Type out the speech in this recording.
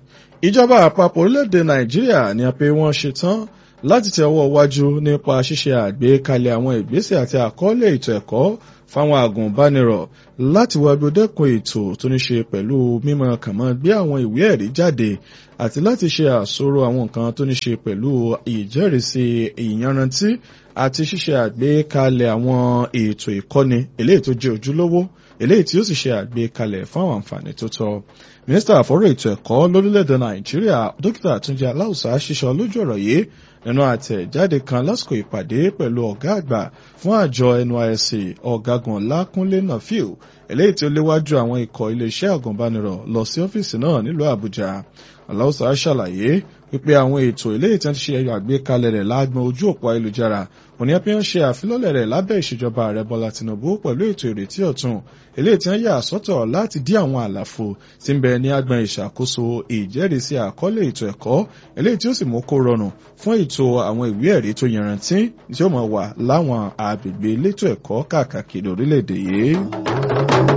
ìjọba àpapọ̀ orílẹ̀-èdè nàìjíríà ni a pé wọ́n ṣetán láti tẹ ọwọ́ iwájú nípa ṣíṣe àgbékalẹ̀ àwọn ìgbésẹ̀ àti àkọọ́lẹ̀ ètò ẹ̀kọ́ fáwọn àgùnbánirọ̀ láti wá gbódẹ́kun ètò tó ní ṣe pẹ̀lú mímọ̀ kànmọ́ gbé àwọn ìwé ẹ̀rí jáde àti láti ṣe àsọ̀rọ̀ àwọn nǹkan tó ní ṣe pẹ̀lú ìjẹ́rìísí ìyanrantí àti ṣíṣe àgbékalẹ̀ àwọn ètò ìkọ́ni eléyìí tó jẹ́ ojúlówó eléyìí tí ó sì ṣe àgbékalẹ̀ fún àwọn àǹfààní tó tọ́ mínísítà àfọ́rọ̀ ètò ẹ̀kọ́ lórílẹ̀‐èdè nàìjíríà dókítà túnjí aláùsá ṣíṣọ lójú ọ̀rọ̀ yìí nínú àtẹ̀jáde kan lásìkò ìpàdé pẹ̀lú ọ̀gá àgbà fún àjọ nysc ọ̀gágun lákúnlé nàfíù eléyìí tí ó léwájú àwọn ikọ̀ iléeṣẹ́ àgùnbánirọ̀ lọ sí ọ́fíìsì náà nílùú àbújá aláùsá ṣàlàyé wípé àwọn ètò eléyìí tí wọ́n ti ṣe àgbékalẹ̀ rẹ̀ lágbọn ojú òpó ayélujára òní ẹbí ń ṣe àfilọ́lẹ̀ rẹ̀ lábẹ́ ìṣèjọba ààrẹ bọ́lá tinubu pẹ̀lú ètò ìrètí ọ̀tun eléyìí tí wọ́n yà sọ́tọ̀ láti dí àwọn àlàfo tí ń bẹ ní agbọn ìṣàkóso ìjẹ́rìísí àkọọ́lẹ̀ ètò ẹ̀kọ́ eléyìí tí ó sì mú kó rọrùn fún ètò àwọn ìwé ẹ̀rí tó yanrantí tí ó máa wà láwọn àgbègbè elétò ẹ̀kọ́ káàkiri orílẹ̀-èdè yìí.